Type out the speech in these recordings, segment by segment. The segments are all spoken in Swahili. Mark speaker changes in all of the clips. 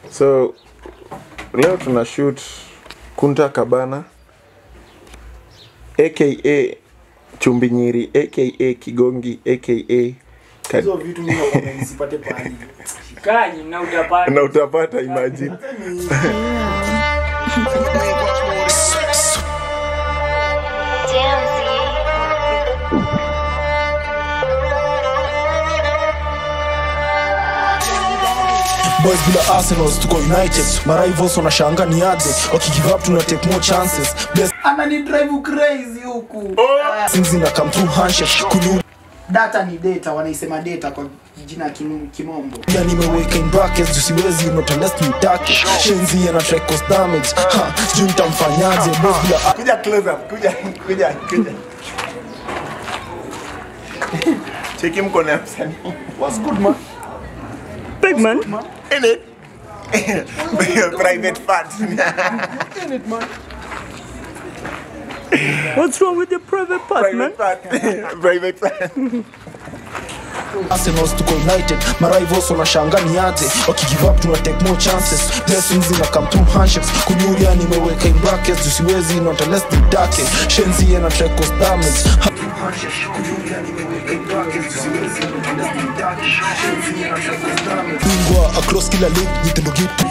Speaker 1: so leo tuna shoot kunta kabana aka chumbi nyiri aka kigongi aka Ka-
Speaker 2: hizo vitu mimi nakwambia nisipate pahali
Speaker 3: Shikaji na utapata.
Speaker 1: na utapata imagine
Speaker 2: boys bila arsenals tuko united marivals wanashanga ni aje wakigive up tuna take more chances
Speaker 4: anani drive crazy huku
Speaker 2: blessings ina come through handshake kunyulia
Speaker 4: data ni data wanaisema data kwa jina ya kim- kimombo
Speaker 2: nimeweka in brackets juu siwezi not unless nitake shenzi ana try cause damage ha sijui nitamfanyaje boys bila
Speaker 1: kuja close up kuja kuja kuja cheki mkono ya msanii
Speaker 2: what's good man
Speaker 3: Big man.
Speaker 1: in it private part
Speaker 2: in it man
Speaker 3: What's wrong with your private part, man?
Speaker 1: private part private part
Speaker 2: Arsenals tuko united marivals wanashanga ni aje wakigive up tuna take more chances blessings ina come through handshakes kunyulia nimeweka in brackets juu siwezi not unless nitake shenzi ana try cause damage ha bingwa across kila league jitendo gitu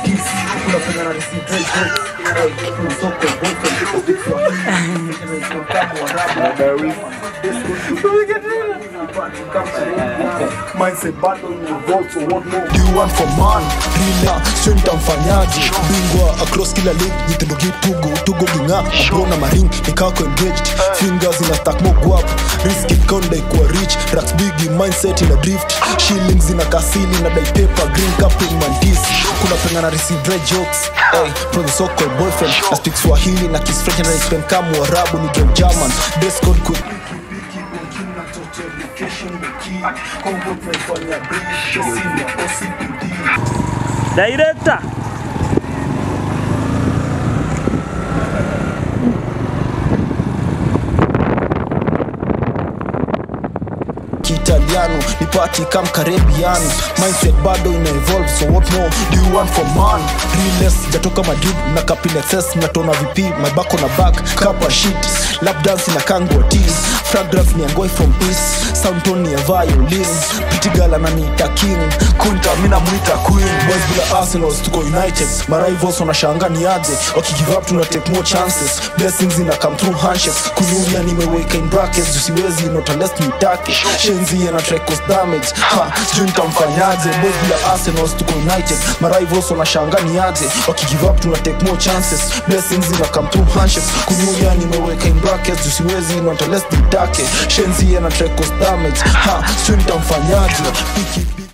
Speaker 2: Do you want for man rila sio nitamfanyaje bingwa across kila league jitendo gitugo tugo ginga abrona maring nikako engaged fingers ina stack mo guap risk it konda ikuwa rich racks big mindset ina drift shillings ina kasili na dai paper green cup in mantis kuna penga na receive dry jokes hey from the so called boyfriend I speak swahili na kiss french na spend kama arabu ni game german dress code quick
Speaker 3: Director.
Speaker 2: kiitaliano ni party kam caribbean mindset bado ina evolve so what more do you want from man realness jatoka madrid na kapin excess mnatona vp my back on a back kapa shit lap dance na kangwa t fragrance ni angoi from east sound tone ni ya violin pretty girl ananiita king kunta mina mwita queen boys bila arsenals tuko united marivals wanashanga ni aje wakigive up tuna take more chances blessings ina come through handshakes kunyulia nimeweka in brackets juu siwezi not unless nitake shenzi ana try cause damage ha sijui nitamfanyaje boys bila arsenals tuko united marivals wanashanga ni aje wakigive up tuna take more chances blessings ina come through handshakes kunyulia nimeweka in brackets juu siwezi not unless nitake shenzi ana try cause damage ha sijui nitamfanyaje Piki, piki.